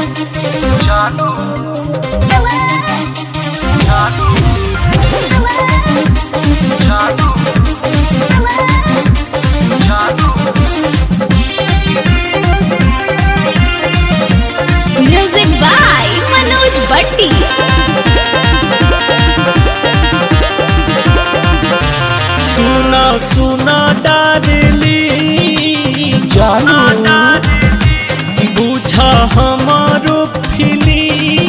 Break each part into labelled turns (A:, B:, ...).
A: जानू जानू जानू जानू
B: म्यूजिक बाय मनोज भट्टी
C: सुना सुना डारली
A: जानू
C: बुझा हमारो फिली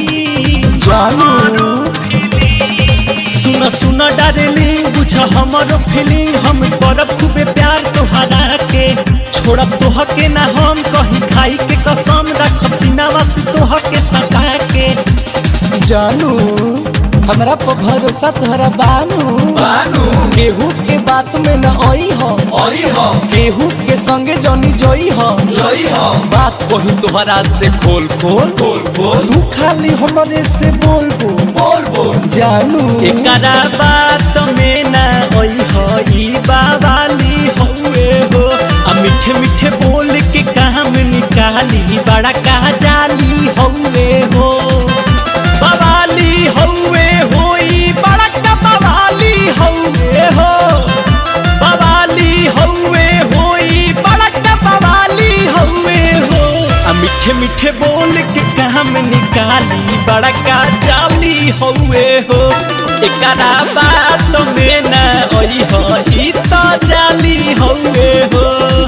A: जानू
C: सुना सुना डारली बुझा हमारो फीलिंग हम करब खूबे प्यार तोहरा के छोड़ब तोह के ना हम कहीं खाई के कसम रखब सीनावा से तोह के सटा के
A: जानू हमरा पर भरोसा तोहरा बानू
D: बानू
A: केहू के बात में न आई हो
D: आई हो
A: केहू के संगे जनी जोई हो
D: जई हो
A: बात कही तोहरा से खोल खोल
D: बोल बोल
A: तू खाली हमरे से बोल बोल
D: बोल बोल
A: जानू
C: एकरा बात में ना ओई हो ई बावाली हौवे हो आ मीठे मीठे बोल के काम निकाली बड़ा कहा जाली हौवे हो बवाली हौवे हो ई बड़ा का बवाली हौवे हो बवाली हौवे हो ई बड़ा का बवाली हौवे हो आ मीठे मीठे बोल के काम निकाली बड़ा का जाली हौवे हो एकरा बात में ना ओई हो ई तो जाली हौवे हो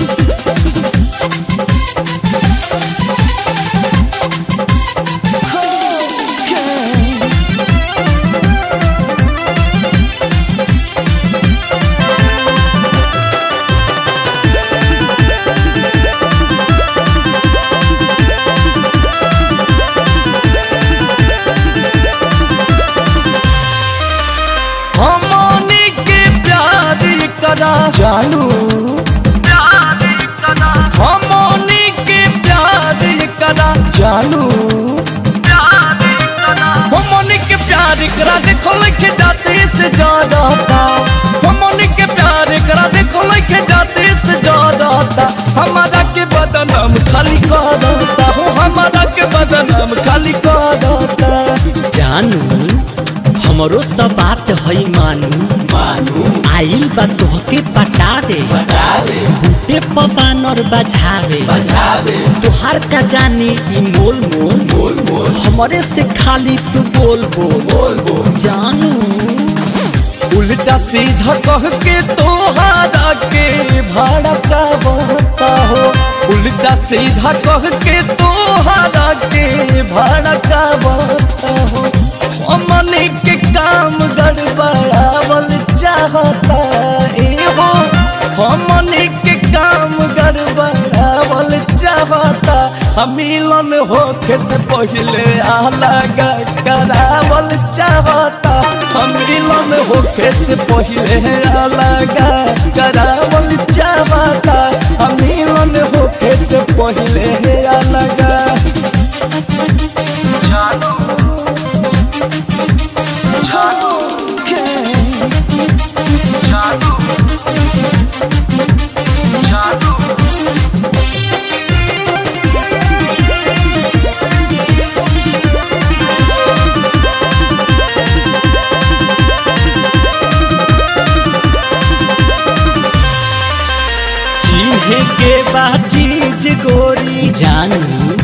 A: हमनी के प्यार करा जानू
C: प्यार करा
A: हमनी के प्यार करा जानू
C: प्यार करा
A: हमनी के प्यार करा देखो लिखे जाते से ज्यादा था हमनी के प्यार करा देखो लिखे जाते से ज्यादा था हमारा के बदनाम खाली कर देता हो हमारा के बदनाम खाली कर देता
C: जानू हमरो तो बात है मानू
D: मानू
C: आइल बा तोहके पटावे
D: बतावे
C: बूटे पबानर बजावे
D: बजावे
C: तोहार का जानी ई मोल मोल
D: बोल बोल
C: हमरे से खाली तू बोल बोल
D: बोल बोल
C: जानू
A: उल्टा सीधा कह के तोहारा के भाड़ा का बता हो उल्टा सीधा कह के तोहारा के भाड़ा का बता हो हमने के काम गड़बड़ावल चाहता ए हो हमने के काम गड़बड़ावल चाहता हम मिलन होके से पहले अलग करावल चाहता हम मिलन होके से पहले अलग करावल चाहता हम मिलन होके से पहले अलग
D: जानू जानू जानू जानू
C: चिन्हे के बा चीज गोरी जानू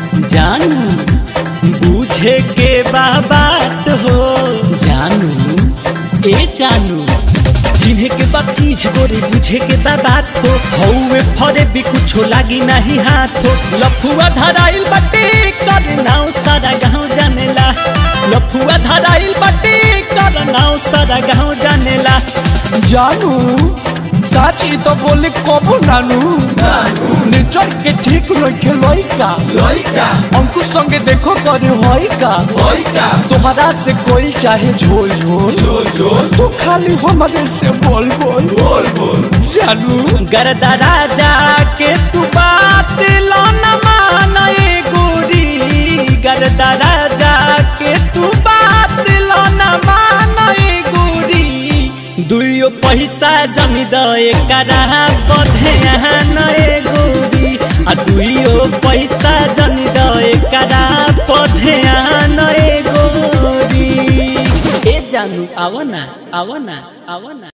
C: जानू बूझे के बा बात हो जानू ए जानू चिन्हे के बा चीज गोरी बुझे के बा बात हो हौवे फरे भी कुछो लागी नहीं हाथ हो लफुआ धराइल बटे कर नाव सारा गाँव जानेला लफुआ धराइल बटे कर नाव सारा गाँव जानेला
A: जानू साची तो बोले कबो नानू निचर के ठीक रखे लइका
D: लइका
A: अंकुश संगे देखो करे होई का
D: लइका
A: तोहरा से कोई चाहे झोल झोल
D: झोल झोल
A: तू खाली हमारे से बोल बोल
D: बोल बोल
A: जानू
C: गरदा राजा के तू बात लो न माने गोरी गरदा राजा के तू बात लो न माने गोरी दुइयो पैसा जमी दए करा बधे नए गोरी आ दुइयो पैसा जमी दए करा जानू आवो ना आवो ना आवो ना